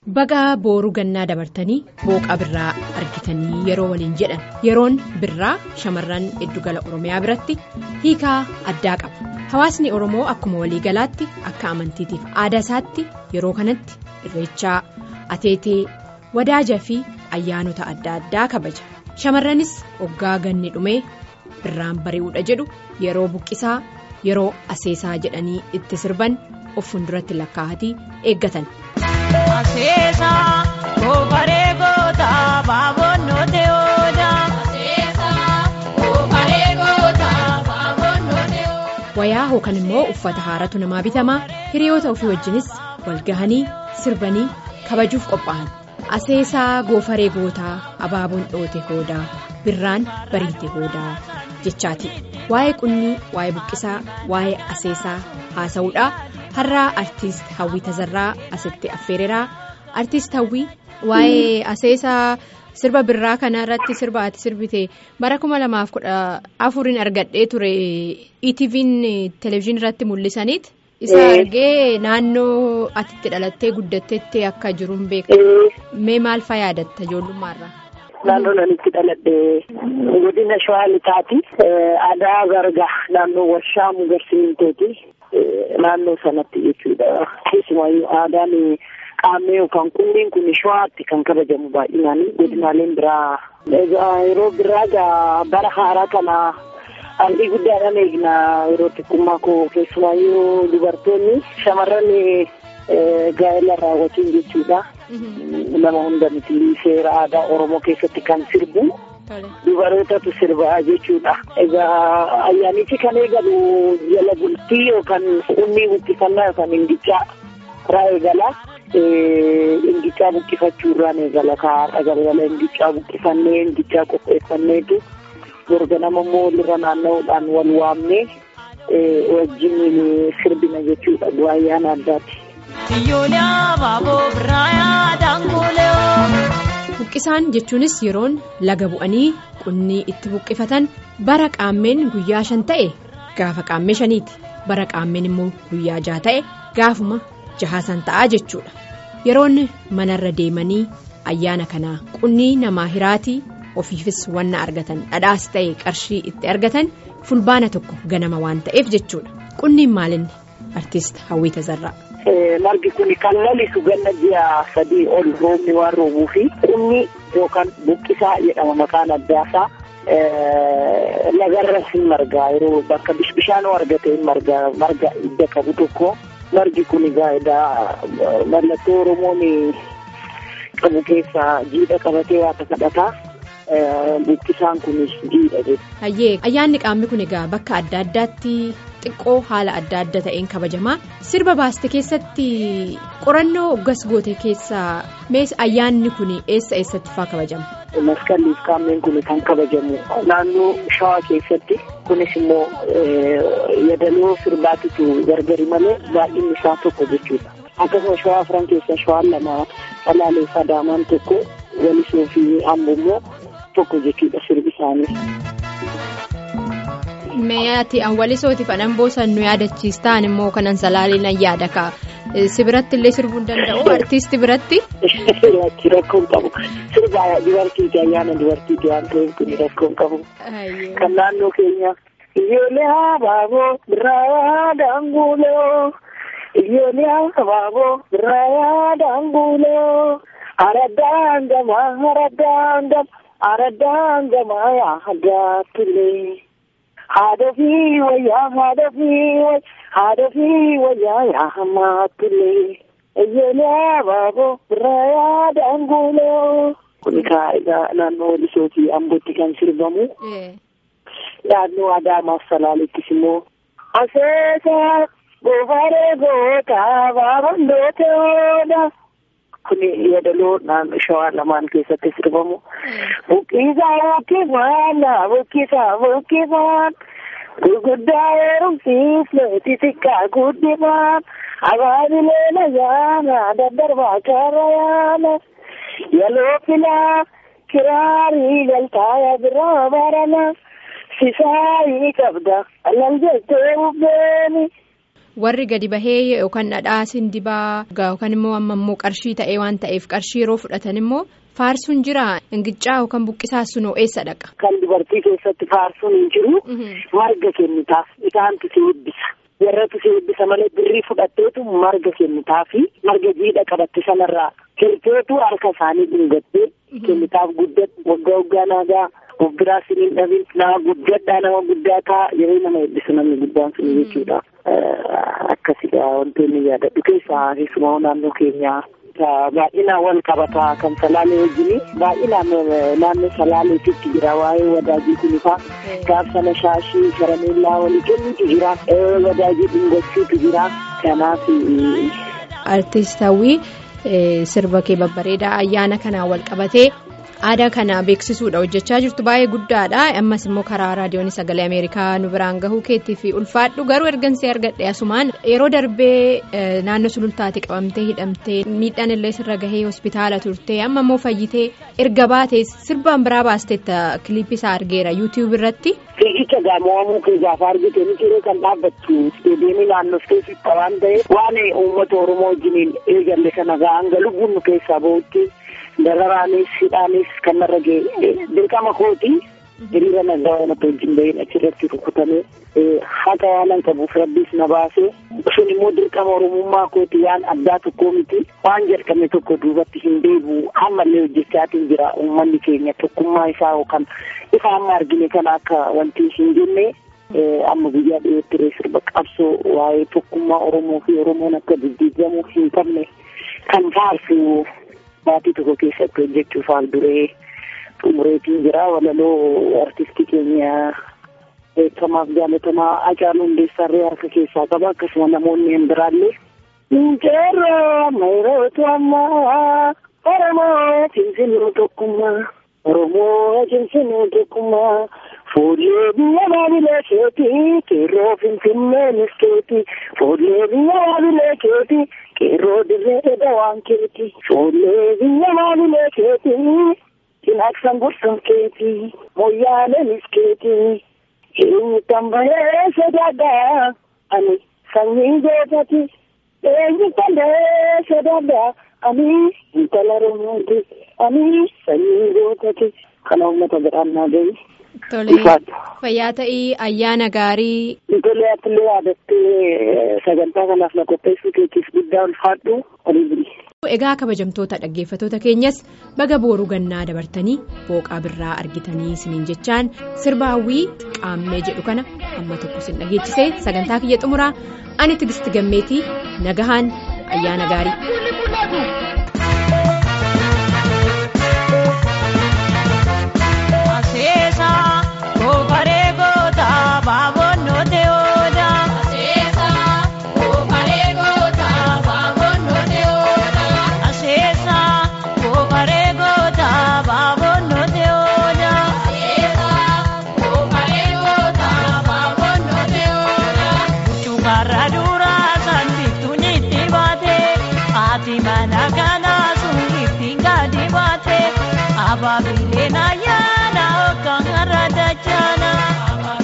Bagaa booruu gannaa dabartanii booqa birraa argitanii yeroo waliin jedhan yeroon birraa shamarran Giddugala Oromiyaa biratti hiikaa addaa qaba. Hawaasni Oromoo akkuma waliigalaatti akka amantiitiif aadaa isaatti yeroo kanatti irreechaa ateetee wadaajaa fi ayyaanota adda addaa kabaja. Shamarranis hoggaa ganni dhumee birraan bari'uudha jedhu yeroo buqqisaa yeroo aseesaa jedhanii itti sirban of fuulduratti lakkaa'atii eeggatan. Aseesaa koofaree gootaa baabonnootee oodaa. Aseesaa koofaree gootaa baabonnootee oodaa. Wayaa hookan immoo uffata haaratu namaa bitamaa hiriyoota ofii wajjinis walgahanii sirbanii kabajuuf qophaa'an. Aseesaa goofaree gootaa abaaboon dhoote hoodaa birraan bariite hoodaa jechaati. Waa'ee qunnii waa'ee buqqisaa waa'ee aseesaa haasa'uudha. har'aa artiist hawwii tazarraa asitti affeereraa artiist hawwii waa'ee aseesaa sirba birraa kana irratti sirba ati sirbite bara kuma lamaaf kudha afuriin argadhee ture ETV'n televezyiinii irratti mul'isaniit isa argee naannoo atitti dhalattee guddatteetti akka jiruun beekamu mee maal faa yaadatta ijoollummaarraa. Naannoo nanitti dhaladhee godina shawaa lixaati aadaa gargaa naannoo warshaa mugarsiintooti. Naannoo sanatti jechuudha. Keessumayyuu aadaan qaamee yookaan qulliin kun shawaatti kan kabajamu baay'inaan godinaaleen biraa. Egaa yeroo biraa egaa bara haaraa kana haalli guddaadhaan eegna yeroo xiqqummaa koo keessumayyuu dubartoonni shamarran gaa'ela raawwatiin jechuudha. Nama hunda miti seera aadaa Oromoo keessatti kan sirbu. Dubarootatu sirbaa jechuudha. Egaa ayyaanichi kan eegalu jala bultii yookaan ummii buqqifannaa yookaan ingichaa irraa eegala. Ingichaa buqqifachuurraan eegala kaa'aadha galgala ingichaa buqqifannee ingichaa qopheeffanneetu ganama immoo walirra naanna'uudhaan wal waamnee wajjin sirbina jechuudha bu'aa ayyaana addaati. Buqqisaan jechuunis yeroon laga bu'anii qunnii itti buqqifatan bara qaammeen guyyaa shan ta'e gaafa qaammee shaniiti bara qaammeen immoo guyyaa jaha ta'e gaafuma jahaasan ta'aa jechuudha yeroon manarra deemanii ayyaana kanaa qunnii namaa hiraatii ofiifis wanna argatan dhadhaas ta'e qarshii itti argatan fulbaana tokko ganama waan ta'eef jechuudha qunniin maalinni artiist hawwii tazarraa. Margi kun kan lalisu ganna ji'a sadii ol roobni waan roobuu fi qunni yookaan buqqisaa jedhama maqaan addaasaa lagarra hin margaa yeroo bakka bishaanoo argate hin margaa marga idda qabu tokko margi kun egaa mallattoo Oromoon qabu keessaa jiidha qabatee waanta kadhataa. Buqqisaan kunis jiidha jedhu. Hayyee ayyaanni qaamni kun egaa bakka adda addaatti xiqqoo haala adda adda ta'een kabajamaa sirba baaste keessatti qorannoo oggas goote keessaa mees ayyaanni kun eessa eessatti faa kabajama. Maskalliif qaamni kun kan kabajamu naannoo shawaa keessatti kunis immoo yadaloo sirbaatitu gargari malee baay'inni isaa tokko jechuudha. Akkasuma shawaa afran keessa shawaan lama salaalee sadaamaan tokko walisoo fi amboo immoo. tokko jechuudha sirbi isaanii. Meeyaati walisooti kan amboo san nu yaadachiistaan immoo kanan salaaleen an yaada kaa si biratti illee sirbuu hin danda'u artiisti biratti. Rakkoon qabu sirba dubartiiti ayyaana dubartiiti waan ta'eef kun rakkoon qabu. Kan naannoo keenya. Ijoollee habaaboo birraa daanguuloo ijoollee habaaboo birraa daanguuloo aradaan gamaa aradaan gamaa. Aradaan gamaa yaa hagaatullee haadha fi wayyaa haadha fi haadha fi wayyaa yaa hamaatullee ijoollee abaaboo birraa yaa daanguuloo. Kun egaa naannoo Walisoo fi Ambootti kan sirbamu. Naannoo Adaamaaf Salaaleettis immoo. Aseesaa goofaree gootaa baabondoota oola. Kuni yadaloo naannoo shawaa lamaan keessatti sirbamu. Buqqisaa buqqifaan buqqisaa buqqifaan gurguddaa heerumsiisne xixiqqaa guddifaan abaabilee nayaana daddarbaa kaara yaana yaloo filaa kiraarii galtaaya biraa barana sisaayii qabda alal jettee bubbeeni. warri gadi bahee yookaan dhadhaa sindibaa yookaan immoo amma immoo qarshii ta'ee waan ta'eef qarshii yeroo fudhatan immoo faarsuun jira ingicaa yookaan buqqisaa sunoo eessa dhaqa. Kan dubartii keessatti faarsuun hin jiru marga kennitaaf isaantu si eebbisa. warratu si eebbisa malee birrii fudhatteetu marga kennitaafi marga jiidha qabatte sanarraa hirteetu harka isaanii dhungattee kennitaaf guddatu waggaa waggaa naagaa of biraa siniin dhabin nama guddadhaa nama guddaa taa yeroo nama eebbisu namni guddaan sun jechuudha. Akkasidha wantoonni yaadadhu keessaa keessumaa naannoo keenyaa. baay'inaan wal qabataa kan salaalee wajjin baay'inaan naannoo salaaleetitti jira waa'ee wadaajii kunifaa gaafsana shaashii karameellaa walii kennutu jira wadaajii dhungachuutu jira kanaaf. Artiist hawwii sirba kee babbareedaa ayyaana kanaan wal qabatee aadaa kana beeksisuudha hojjechaa jirtu baay'ee guddaadha ammas immoo karaa raadiyoon sagalee ameerikaa nu biraan gahuu keetti fi ulfaadhu garuu ergansee argadhe asumaan yeroo darbee naannoo sulultaate qabamtee hidhamtee miidhaan illee sirra gahee hospitaala turtee amma immoo fayyitee erga baatee sirbaan biraa baasteetta kiliippii isaa argeera yuutiyuub irratti. Fiigicha gaamawamuu kee gaafa argite ni jiree kan dhaabbattu isteediyeemii naannoo keessatti waan ta'eef waan uummata oromoo wajjiniin eegalle kana hanga lubbuun nu keessaa bahutti. dararaanis hidhaanis kan narra ga'e dirqama kooti hiriira nagaa waan akka wajjin bahin achirratti rukutamee haqa waan qabuuf rabbiis na baase sun immoo dirqama oromummaa kooti waan addaa tokkoo miti waan jalqabne tokko duubatti hin deebi'u ammallee hojjechaatiin jira uummanni keenya tokkummaa isaa yookaan ifa amma argine kana akka wanti hin jenne amma guyyaa dhiyootti sirba qabsoo waa'ee tokkummaa oromoo fi oromoon akka diddiigamuu hin qabne kan faarsu Maatii tokko keessatti hojjechuuf haal duree xumureetiin jira walaloo artistii keenya beekamaaf jaalatamaa Hacaaluu Hundeessaarree harka keessaa qaba akkasuma namoonni hin biraallee. Injeerroo mayrootu ammaa Oromoo cimsinuu tokkummaa Oromoo cimsinuu tokkummaa fuullee biyya maabilee keetii qeerroo finfinnee miskeetii fuullee biyya maabilee keetii. Qeerroo dirree dawaan keeti fuullee biyya maabilee keeti cinaaqsan gorsan keeti moyyaaleenis keeti eenyutan bahee sodaadhaa ani sanyii gootati eenyutan bahee sodaadhaa ani intala oromooti ani sanyii gootati kana uummata biraan naa gahi. Tole fayyaa ta'ii ayyaana gaarii. Tole atilee yaadattee sagantaa kanaaf na qopheessuu keetiif guddaa ulfaadhu olii buli. Egaa kabajamtoota dhaggeeffatoota keenyas baga booruu gannaa dabartanii booqaa birraa argitanii isiniin jechaan sirba hawwii qaammee jedhu kana amma tokko isin dhageechisee sagantaa kiyya xumuraa ani tigisti gammeetii nagahaan ayyaana gaarii. Abaabilee na yaada hookaan irra dachana.